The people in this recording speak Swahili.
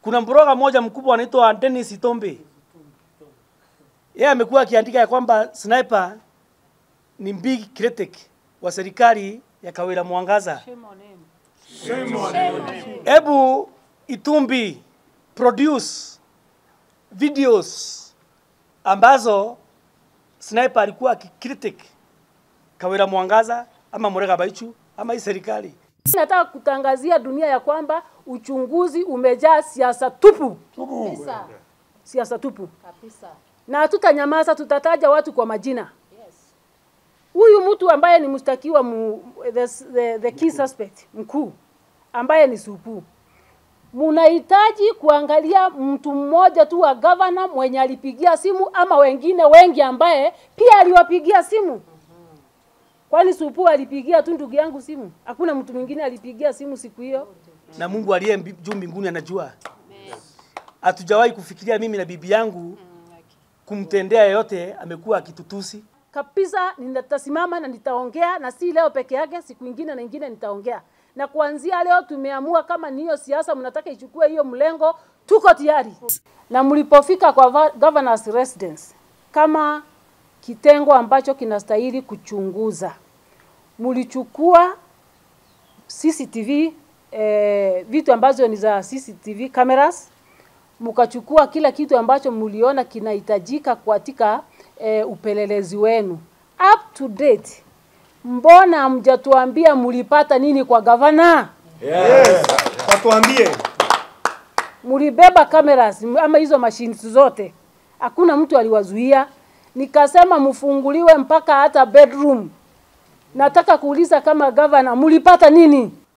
Kuna mbroga mmoja mkubwa anaitwa Dennis Itombe, yeye amekuwa akiandika ya kwamba sniper ni big critic wa serikali ya Kawira Mwangaza. Hebu Itumbi produce videos ambazo sniper alikuwa akicritic Kawira Mwangaza ama Murega Baichu ama hii serikali. Nataka kutangazia dunia ya kwamba uchunguzi umejaa siasa tupu, Kabisa. siasa tupu, Kabisa. na hatutanyamaza, tutataja watu kwa majina. Yes. Huyu mtu ambaye ni mshtakiwa mu, the, the, the key suspect mkuu ambaye ni Supu, munahitaji kuangalia mtu mmoja tu wa gavana mwenye alipigia simu ama wengine wengi ambaye pia aliwapigia simu. Kwani Supu alipigia tu ndugu yangu simu? Hakuna mtu mwingine alipigia simu siku hiyo? na Mungu aliye mbi- juu mbinguni anajua. Hatujawahi kufikiria mimi na bibi yangu kumtendea yeyote amekuwa akitutusi. kabisa nitasimama na nitaongea, na si leo peke yake, siku ingine na ingine nitaongea. Na kuanzia leo tumeamua kama ni hiyo siasa mnataka ichukue hiyo mlengo, tuko tayari. Na mlipofika kwa va- governor's residence kama kitengo ambacho kinastahili kuchunguza, mlichukua CCTV eh, vitu ambazo ni za CCTV cameras mkachukua kila kitu ambacho mliona kinahitajika katika e, upelelezi wenu up to date. Mbona hamjatuambia mlipata nini kwa gavana? Yes. Watuambie. Mlibeba cameras m- ama hizo machines zote, hakuna mtu aliwazuia. Nikasema mfunguliwe mpaka hata bedroom. Nataka kuuliza kama gavana, mlipata nini?